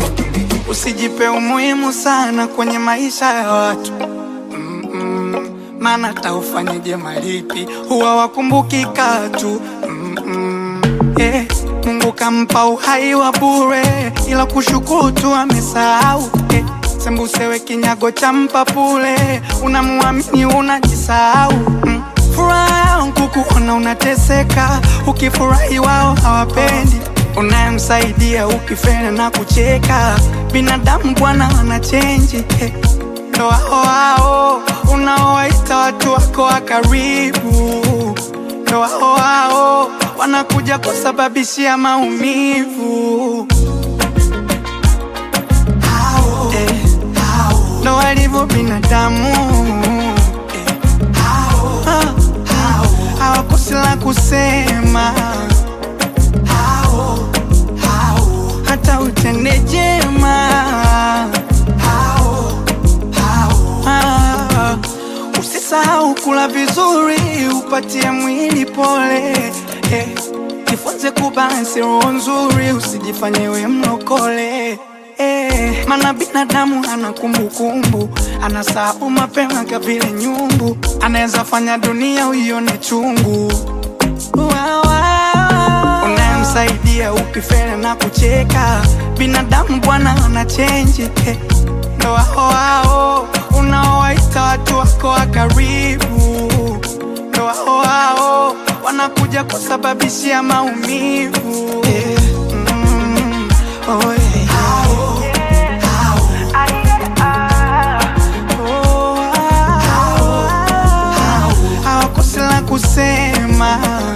Usijipe umuhimu sana kwenye maisha ya watu Mm-mm. Maana hata ufanyeje malipi huwa wakumbuki katu Mm-mm. Eh, Mungu kampa uhai wa bure, ila kushukuru tu amesahau eh, sembusewe kinyago cha mpapule, unamuamini unajisahau mm. Furaha yangu kuona unateseka, ukifurahi wao hawapendi unayemsaidia ukifena na kucheka. Binadamu bwana wanachenji eh. Ndo hao hao unaowaita watu wako wa karibu, ndo hao hao wanakuja kusababishia maumivu. Hao, eh, hao, ndo walivyo binadamu eh. Ah, hawakosi la kusema hao, hao, hata utende jema hao, hao, ah, usisahau kula vizuri upatie mwili pole eh, jifunze kubalansi roho nzuri usijifanye we mlokole eh, mana binadamu ana kumbukumbu anasahau mapema kavile nyumbu anaweza fanya dunia uione chungu Wawa. unayemsaidia ukifele na kucheka binadamu bwana ana chenji eh. ndo hao hao unaowaita watu wako wa karibu ndo hao hao wanakuja kusababishia maumivu eh. mm. oh, yeah. hao, hao. Oh, hao, hao. hawakosi la kusema